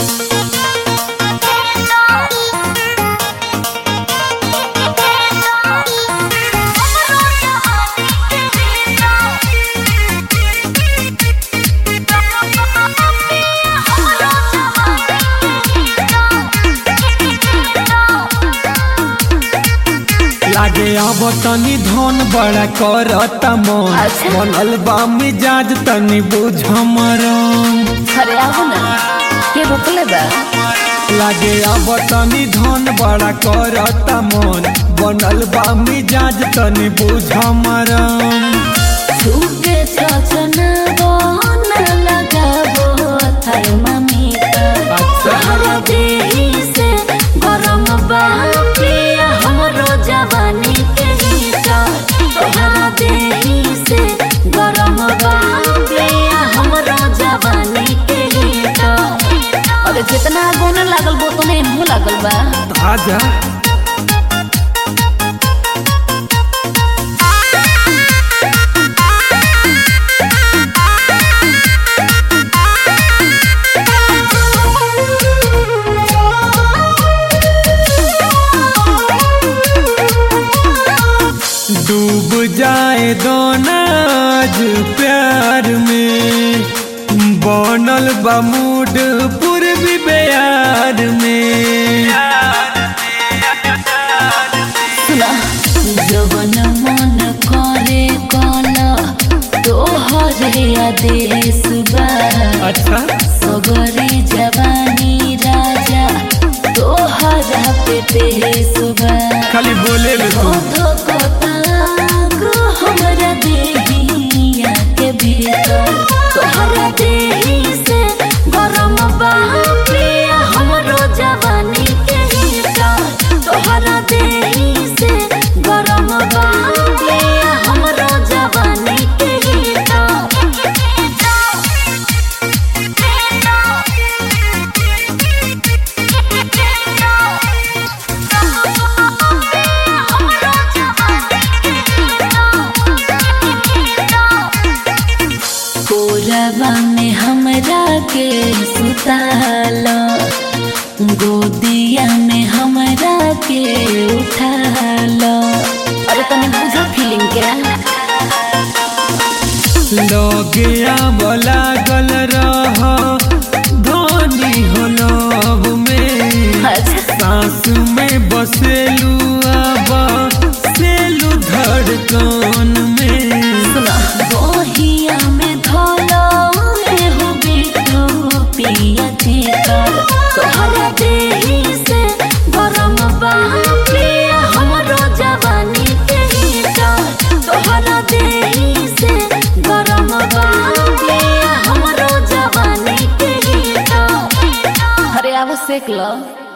लागे अब तनी धन बड़ा करता मन अच्छा। बनल बा मिजाज तनी बुझ मरम अरे आओ ना के रोकले बा लागे अब तनी धन बड़ा करता मन बनल बा मिजाज तनी बुझ मरम छुके छछना बहना लगाबो थर्मामीटर अच्छा। तोहरा देही से गरम बा पिया हमरो जवानी के हीटर तोहरा देही से गरम बा पिया हमरो जवानी के हीटर अरे जितना गोना लागल बो तने मुंह लागल बा आजा डूब जाए दोनाज प्यार में बनल बा मूड पूर्वी बिहार में सुना जवन मन करे कला तोहरे आदेश बा अच्छा सगरे जवानी राजा तोहरा पे पेश बा खाली बोले ले तू ओधो कोतागो हमरा देहिया के भीतर तोहरा देही से गरम बा प्रिया हमरो जवानी के हीटर तोहरा देही से गरम बा प्रिया हमरो जवानी के कोरबा में हमरा के सुताल गोदिया में हमरा के उठाल अरे तने बुझा फीलिंग के लगे आब लागल रह धनी हो लव में अच्छा सांस में बसेलू अब सेलू धड़कन में सुना बहिया में धोलो रे हो बिटू पिया चिकर तोहरा देही से गरम बा प्रिया हमरो जवानी के हीटर तोहरा देही से गरम बा प्रिया हमरो जवानी के हीटर अरे आवो सेक लो